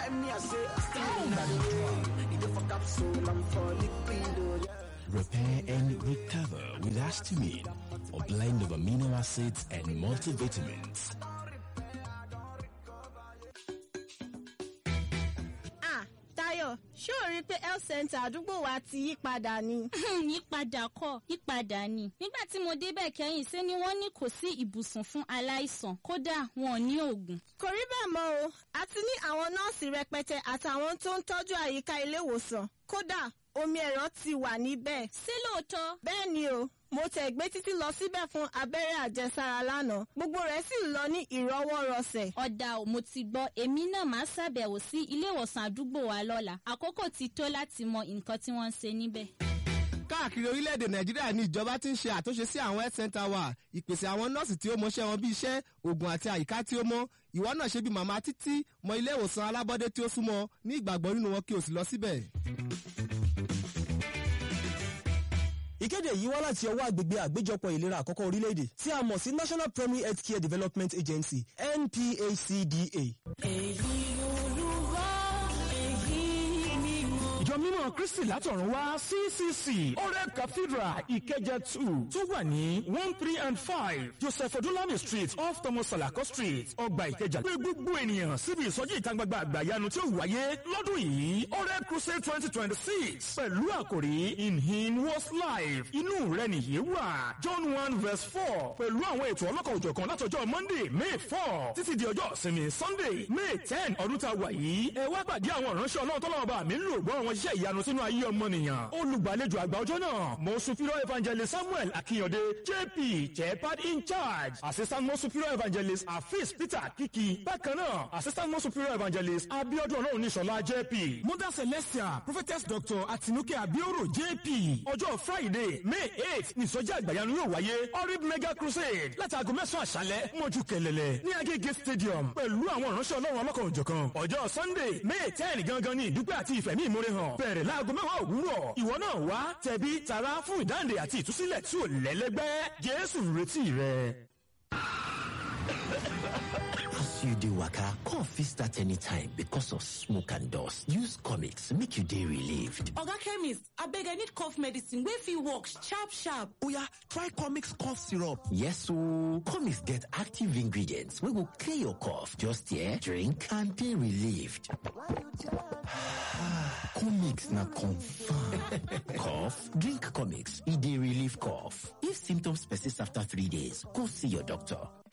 me, I say, still in the rain. If you fuck up soul, I'm for liquid, yeah. Repair and recover with Astamine, a blend of amino acids and multivitamins. Ah, Táyọ̀, ṣé o rí i pé health center àdúgbò wa ti yí padà ni? yípadà kọ́ yípadà ni nígbà tí mo débẹ̀ kẹ́yìn ṣé ni wọ́n ní kò sí ibùsùn fún aláìsàn kódà wọn ò ní oògùn. Kò rí bẹ́ẹ̀ mọ́ o, a ti ní àwọn nọ́ọ̀sì rẹpẹtẹ àtàwọn tó ń tọ́jú àyíká ilé ìwòsàn. Kódà, omi ẹ̀rọ ti wà níbẹ̀. ṣé lóòótọ́ Bẹ́ẹ̀ ni o, mo tẹ̀ gbé títí lọ síbẹ̀ fún abẹ́rẹ́ àjẹsára lánàá. Gbogbo rẹ̀ sì lọ ní ìrọwọ́rọsẹ̀. ọ̀dà ò mo ti gbọ́ èmi náà máa ṣàbẹ̀wò sí ilé ìwòsàn àdúgbò wa lọ́la àkókò ti tó láti mọ nǹkan tí wọ́n ń ṣe níbẹ̀. káàkiri orílẹ̀-èdè nàìjíríà ní ìjọba ti ń ṣe àtúnṣe sí àwọn health center wa ìpèsè àwọn nọ́ọ̀sì tí ó mọṣẹ́ wọn bí iṣẹ́ oògùn àti àyíká tí ó mọ́ ìwọ náà ṣe bí màmá títí mọ ilé ìwòsàn alábọ́dé tí ó súnmọ́ ní ìgbàgbọ́ nínú wọn kí o sì lọ síbẹ̀. ìkéde yìí wá láti ọwọ́ àgbègbè àgbéjọpọ̀ ìlera àkọ́kọ́ orílẹ̀-èdè tí a mọ̀ sí national primary health care development agency nphcda. ìjọ mímọ́ kristi látọ̀run wá ccc oreb cathedral ìkẹjẹ two tó wà ní one three and five joseph odúlámì street off thomas salako street ọgbà ìkẹjà pé gbogbo ènìyàn síbi ìsọjí ìta gbangba àgbàyanu tí ó wáyé lọ́dún yìí oreb crusade twenty twenty six pẹ̀lú àkòrí in him was life inú rẹ nìyí wà john one verse four pẹ̀lú àwọn ètò ọlọ́kọ̀ òjọ̀kan látọjọ́ monday may four títí di ọjọ́ ìsinmi sunday may ten ọdún tá a wà yìí ẹ wá pàdé àwọn ìránṣẹ́ ọlọ́run tọ́lọ́wọ́ bá mi ń lò gbọ́ àwọn iṣẹ́ ìyanu sínú ayé ọmọnìyàn olùgbàlejò àgbà ọjọ́ náà mo superior evangelist samuel akínyọ̀dé jp jepad in charge assistant mo superior evangelist afis peter kiki bákan náà assistant mo superior evangelist abiodun ọlọ́run níṣọ̀lá jp mother celestia prophetess doctor atinuke abioro jp ọjọ́ friday may eight nìsọjí àgbàyanu yóò wáyé orib mega crusade láti aago mẹ́sàn-án àṣálẹ́ mọ́jú kẹlẹ́lẹ́ ní agége stadium pẹ̀lú àwọn ìránṣẹ́ ọlọ́run ọlọ́kan òjọ̀kan ọjọ́ sunday may ten gangan ní ìdúpẹ́ àti ìfẹ̀mí ìmúre hàn bẹ̀rẹ̀ láago mẹ́wàá òwúrọ̀ ìwọ náà wá tẹ̀bí tara fún ìdáǹdè àti ìtúsílẹ̀ tí ò lẹ́lẹ́gbẹ́ jésù ń retí rẹ. As you dey waka, cough fit start anytime because of smoke and dust. Use comics make you dey relieved. Oga chemist, abeg I need cough medicine wey fit work sharp sharp. Oya, try comics cough syrup. Yes ooo, comics get active ingredients wey go clear your cough. Just here, drink and dey relieved. comics na confam. Cough? Drink comics. E dey relieve cough. If symptoms persist after three days, go see your doctor.